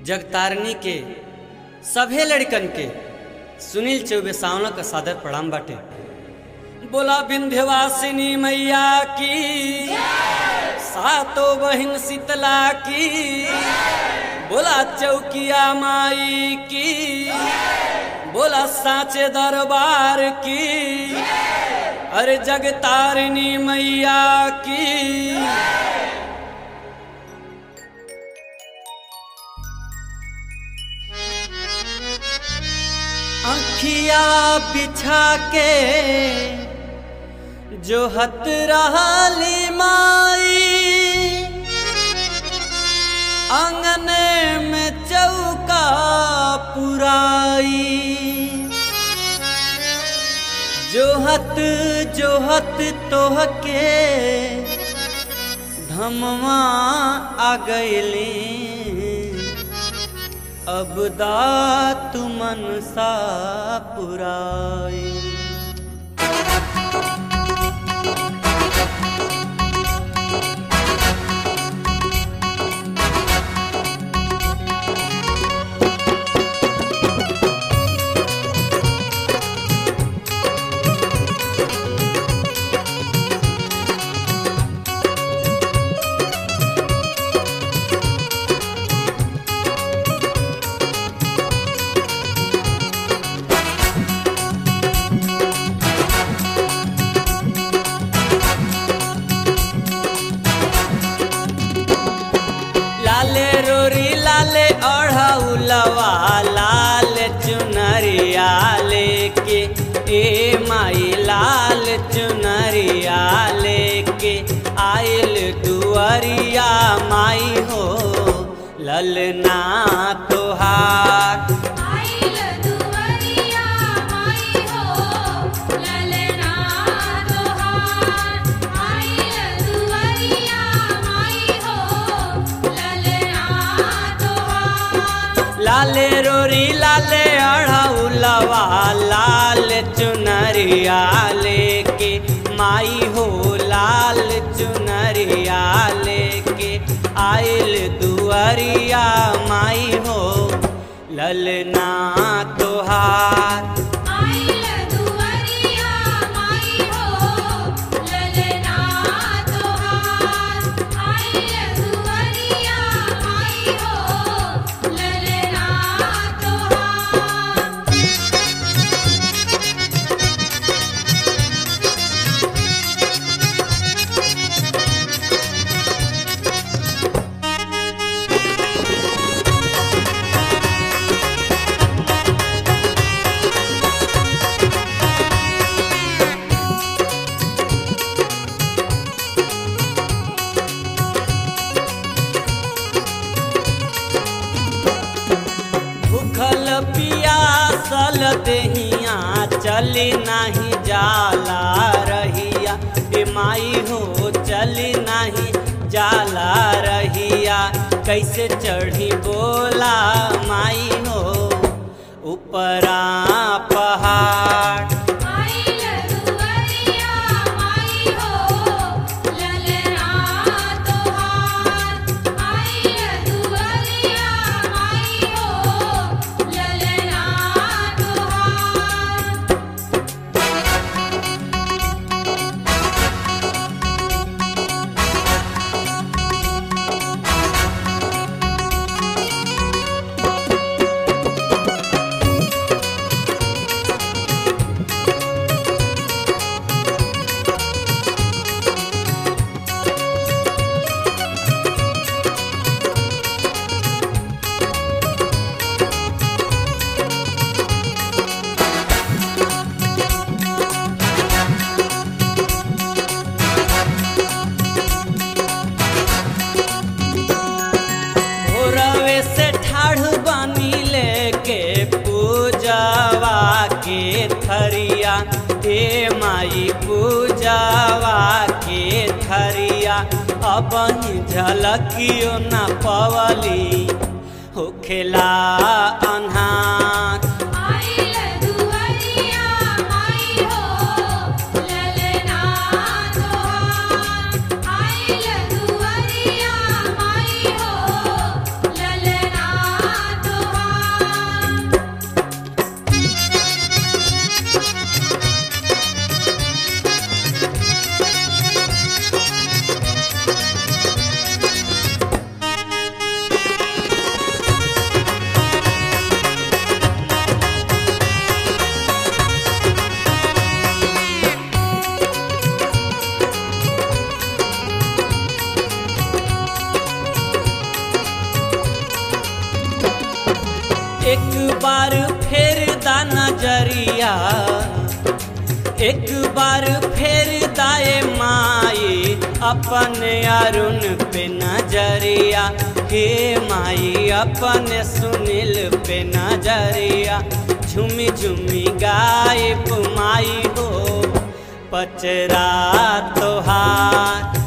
जगतारनी के सभे लड़कन के सुनील चौबे सावना का सादर प्रणाम बाटे बोला विंध्यवासिनी मैया की सातो बहिन शीतला की बोला चौकिया माई की बोला साचे दरबार की अरे जगतारिणी मैया की अखिया बिछा के जो हत रहली माई आंगने में चौका पुराई जोहत जोहत तोहके धमवा आ गईली अब दात मनसा पुराई लाले रोरी लाले ओढ़ौलवा लाल चुनरिया लेके ए माई लाल चुनरिया लेके आइल दुअरिया माई हो ललना तोहार आइल दुवरिया माई हो ललना तोहार आइल दुवरिया माई हो ललना तोहार लाले रोरी लाले अढ़ौलवा लाल चुनरिया लेके माई हो लाल चुनरिया लेके आइल दुअरिया माई हो ललना तोहार आइल दुवरिया माई हो ललना तोहार आइल दुवरिया माई हो ललना तोहार भूखल पियासल देहिया चली नाही जाला रहिया ए माई हो चली नाही जाला रहिया कैसे चढ़ी बोला माई हो ऊपरा पहाड़ आइल दुवरिया माई हो ललना तोहार आइल दुवरिया माई हो ललना तोहार भोरवे से ठाढ़ बानी लेके पूजावा के थरिया ए माई पूजावा के थरिया अब झलकियो न पवली होखेला अन्हार आइल दुवरिया माई हो ललना तोहार आइल दुवरिया माई हो ललना एक बार फेर दा नजरिया एक बार फेर दाए माई अपने अरुण पे नजरिया हे माई अपने सुनील पे नजरिया झुमी झुमी गायब माई हो पचरा तोहार